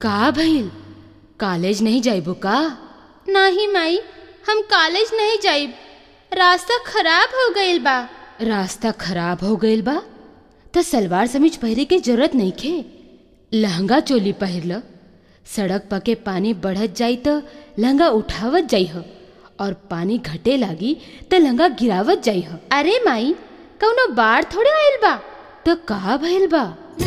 का भइल कॉलेज नहीं जाइबो का नाही माई हम कॉलेज नहीं जाइब रास्ता खराब हो गईल बा रास्ता खराब हो गईल बा त सलवार समीज पहिरे के जरूरत नहीं खे लहंगा चोली पहिर ल सड़क पके पानी बढ़त जाई त लहंगा उठावत जाई ह और पानी घटे लागी त लहंगा गिरावत जाई ह अरे माई कौनो बाढ़ थोड़े आइल बा त का भइल बा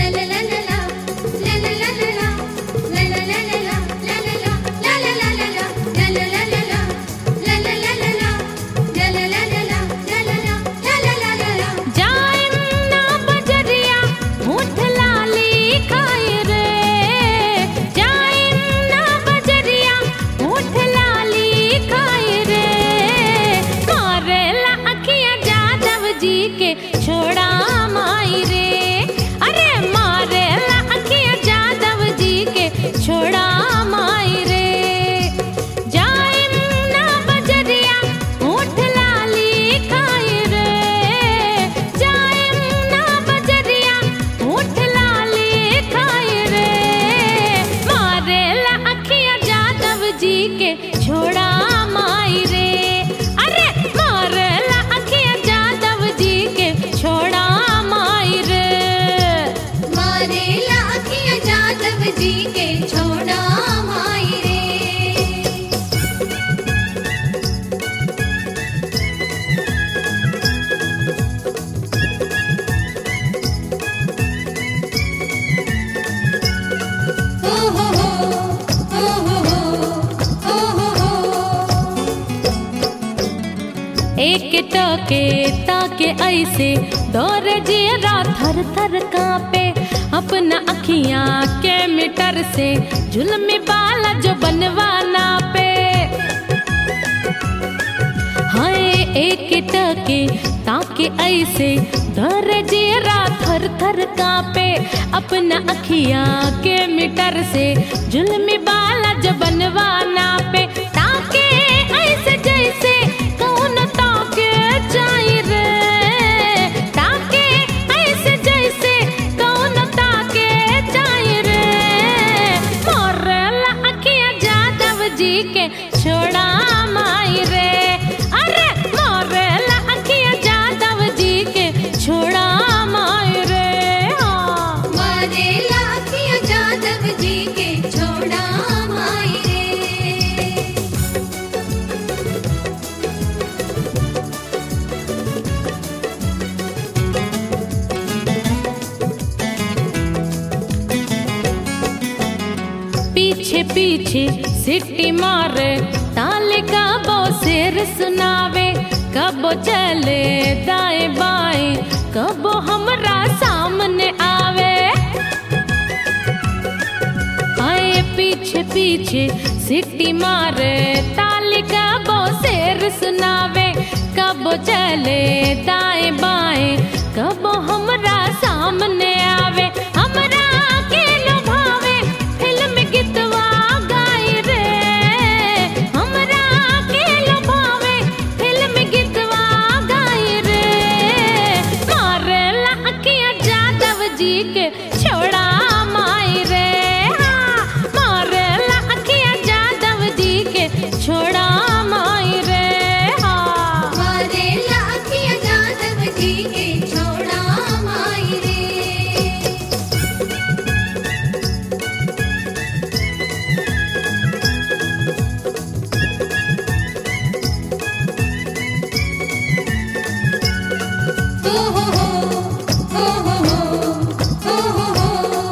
छोड़ा माई रे अरे मारे ला अखिया जादव जी के छोड़ा माई रे जाइम ना बजरिया ऊँट लाली खाई रे जाइम ना बजरिया ऊँट लाली खाई रे मारे ला अखिया जादव जी के छोड़ा माई रे अरे मारे ला अखिया जादव जी के छोड़ा माई रे मारेला अखिया जादव जी के छोड़ा माई रे हो हो हो हो हो हो हो हो एक टके ताके ऐसे दौर जियरा थर थर कांपे अपना अखियां के मीटर से जुल्म बाला जो बनवाना पे हाय एक टके ताके ऐसे दौर जियरा थर थर कांपे अपना अखियां के मीटर से जुल्म बाला जो बनवाना पे ताके ऐसे जैसे कौन ताके जाई रे ताके ऐसे जैसे कौन ताके जाई रे मोरला अखिया जादव जी के छोड़ा माई रे अरे मोरला अखिया जादव जी के छोड़ा माई रे हाँ मारेला अखिया जादव जी के छोड़ा माई रे पीछे पीछे सिटी मारे ताले का बो शेर सुनावे कबो चले दाएं बाएं कबो हमरा सामने आवे आए पीछे पीछे सिटी मारे ताले का बो शेर सुनावे कबो चले दाएं बाएं कबो हमरा सामने आवे हमरा के लुभावे फिल्म गीतवा गाई रे हमरा के लुभावे फिल्म गीतवा गाई रे मारे ला अखिया जादव जी के छोड़ा माई रे हाँ, मारे ला अखिया जादव जी के छोड़ा माई रे हाँ मारेला अखिया जादव जी के छोड़ा माई रे हो हो हो हो हो हो हो हो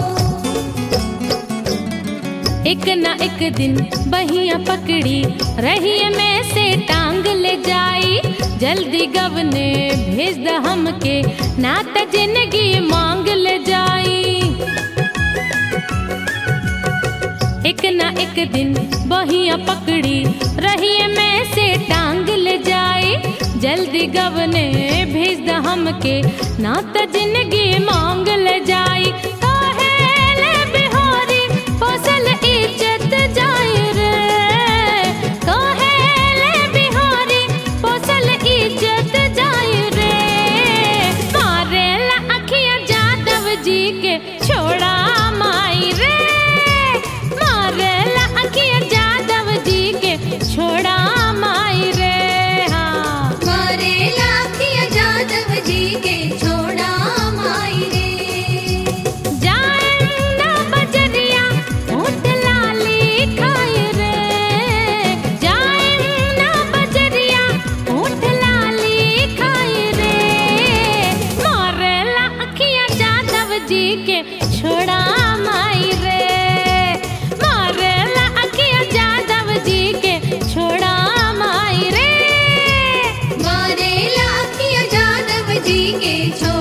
एक ना एक दिन बहिया पकड़ी रही में से टांग ले जाई जल्दी गवने भेज द हमके ना त जिंदगी मांग ले जाई एक ना एक दिन बहिया पकड़ी रही में से टांग ले जाई जल्दी गवने भेज द हमके ना त जिंदगी मांग ले जाई काहेले बिहारी फसल इज्जत जाई रे काहेले बिहारी फसल इज्जत जाई रे मारेला अखिया जादव जी के छोड़ा माई रे जी के छोड़ा माई रे मारेला अखिया यादव जी के छोड़ा माई रे मारे लाखिया जादव जी के छोड़ा